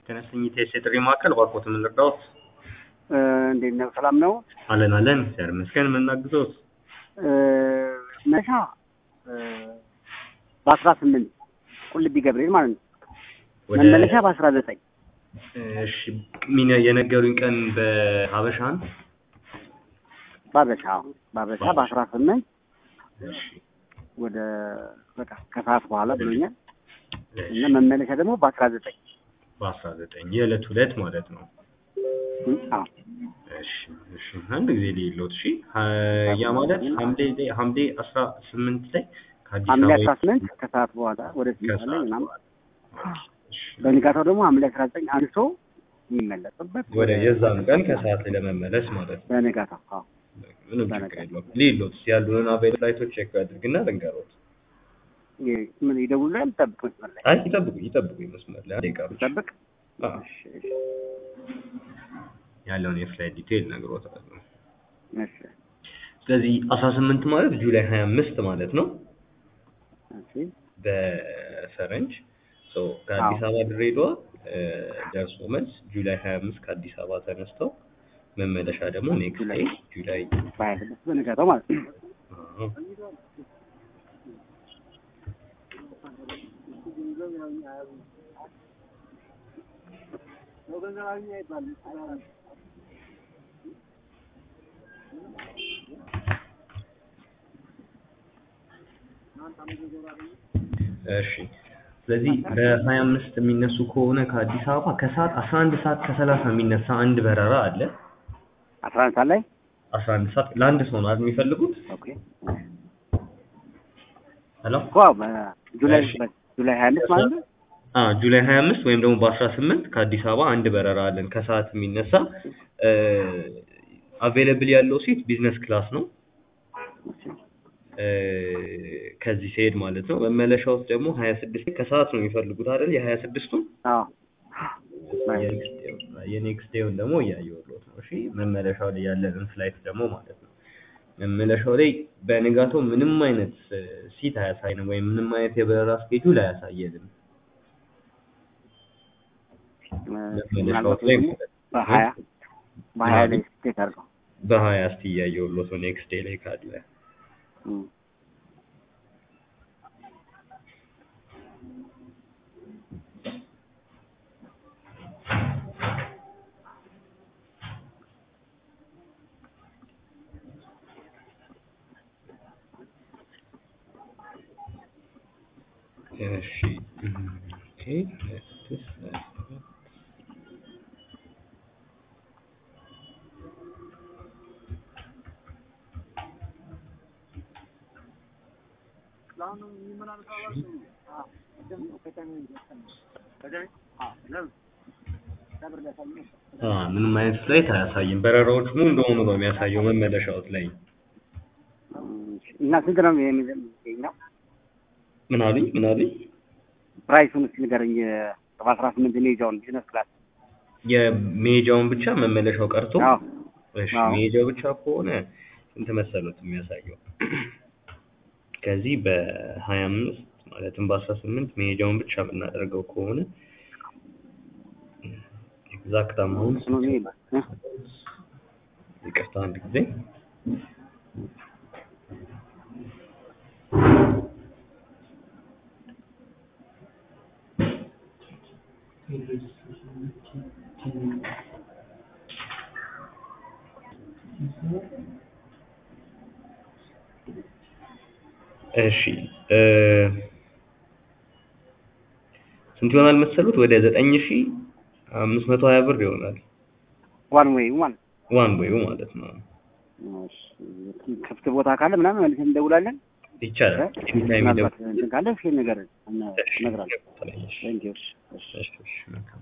ተነስተኝታ የጥሪ ማዕከል እባክዎት ምን ልርዳዎት? እንዴት ነው? ሰላም ነው? አለን አለን እግዚአብሔር ይመስገን ምን እናግዘዎት? መነሻ በአስራ ስምንት ቁልቢ ገብርኤል ማለት ነው። ወደ መመለሻ በአስራ ዘጠኝ እሺ ሚን የነገሩኝ ቀን በሀበሻ ነው? ባበሻ ባበሻ በአስራ ስምንት እሺ ወደ በቃ ከሰዓት በኋላ ብሎኛል እና እሺ መመለሻ ደግሞ በአስራ ዘጠኝ በአስራ ዘጠኝ የዕለት ሁለት ማለት ነው። አዎ እሺ እሺ አንድ ጊዜ ሊሎት እሺ ሀ- ያ ማለት ሐምሌ ላይ ሐምሌ አስራ ስምንት ላይ ከአዲስ ሐምሌ አበባ አስራ ስምንት ከሰዓት በኋላ ወደ ስምንት ላይ ከሰዓት ምናምን በኋላ። እሺ በንጋታው ደግሞ ሐምሌ አስራ ዘጠኝ አንሶ የሚመለስበት ወደ የዛን ቀን ከሰዓት ላይ ለመመለስ ማለት ነው። በንጋታው አዎ ምንም ችግር የለውም። ሊሎት ያሉንን አቬል ፍላይቶች ቼክ አድርግና ልንገሮት። ይ- ምን ይደውላል? ጠብቅ መስመር ላይ አይ ይጠብቁ ይጠብቁ መስመር ላይ አንዴ ቀሩ። ጠብቅ። አዎ እሺ እሺ ያለውን የፍላይት ዲቴይል ነግሮታለሁ። እሺ ስለዚህ አስራ ስምንት ማለት ጁላይ ሀያ አምስት ማለት ነው እሺ በፈረንጅ ሶ ከአዲስ አበባ ድሬዳዋ እ፣ ደርሶ መልስ ጁላይ ሀያ አምስት ከአዲስ አበባ ተነስተው መመለሻ ደግሞ ኔክስት ዴይ ጁላይ በሀያ ስድስት በንጋታው ማለት ነው። አዎ። እሺ ስለዚህ በሀያ አምስት የሚነሱ ከሆነ ከአዲስ አበባ ከሰዓት አስራ አንድ ሰዓት ከሰላሳ የሚነሳ አንድ በረራ አለ። አስራ አንድ ሰዓት ላይ አስራ አንድ ሰዓት ለአንድ ሰው ነው አይደል የሚፈልጉት? ኦኬ ሄሎ እኮ በጁላይ እሺ። በጁላይ ሀያ አምስት ማለት ነው። አ ጁላይ 25 ወይም ደግሞ በ18 ከአዲስ አበባ አንድ በረራ አለን ከሰዓት የሚነሳ አቬለብል ያለው ሲት ቢዝነስ ክላስ ነው እ፣ ከዚህ ሲሄድ ማለት ነው። መመለሻው ደግሞ 26 ከሰዓት ነው የሚፈልጉት አይደል? የ26ቱን አዎ የኔክስት ዴውን ደግሞ እያየሁት ነው። እሺ መመለሻው ላይ ያለንን ፍላይት ደግሞ ማለት ነው። መመለሻው ላይ በንጋታው ምንም አይነት ሲት አያሳይንም ወይም ምንም አይነት የበረራ ስኬጁል አያሳየንም። ምናልባት ወይ ደግሞ በሀያ በሀያ ላይ ስቴት አድርገው በሀያ እስቲ እያየሁት ነው ኔክስት ዴይ ላይ ካለ እም። እሺ ኦኬ ስድስት ሰባት አ ምንም አይነት ፍላይት አያሳይም። በረራዎች ሙሉ እንደሆኑ ነው የሚያሳየው መመለሻዎት ላይ። እና ስንት ነው የሚገኘው? ምን አሉኝ ምን አሉኝ? ፕራይሱን እስኪ ንገረኝ። በአስራ ስምንት ሜጃውን ቢዝነስ ክላስ የሜጃውን ብቻ መመለሻው ቀርቶ አዎ እሺ አዎ። ሜጃው ብቻ ከሆነ ስንት መሰሉት የሚያሳየው? ከዚህ በሀያ አምስት ማለትም በአስራ ስምንት ሜጃውን ብቻ የምናደርገው ከሆነ ኤግዛክት አማውንት ነው የሚል እ? ይቅርታ አንድ ጊዜ እሺ እ፣ ስንት ይሆናል መሰሉት? ወደ ዘጠኝ ሺ አምስት መቶ ሀያ ብር ይሆናል። ዋን ዌይ ማለት ዋን ዌዩ ማለት ነው። እሺ። ክፍት ቦታ ካለ ምናምን መልሰን እንደውላለን። ይቻላል። ኤኒታይም ምናልባት ይደውል። እንትን ካለ እስኪ ነገር እሺ፣ እነግራለሁ። እሺ፣ ቴንክ ዩ እሺ እሺ፣ እሺ፣ መልካም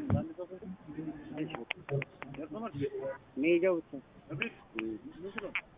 ሜጃው ብቻ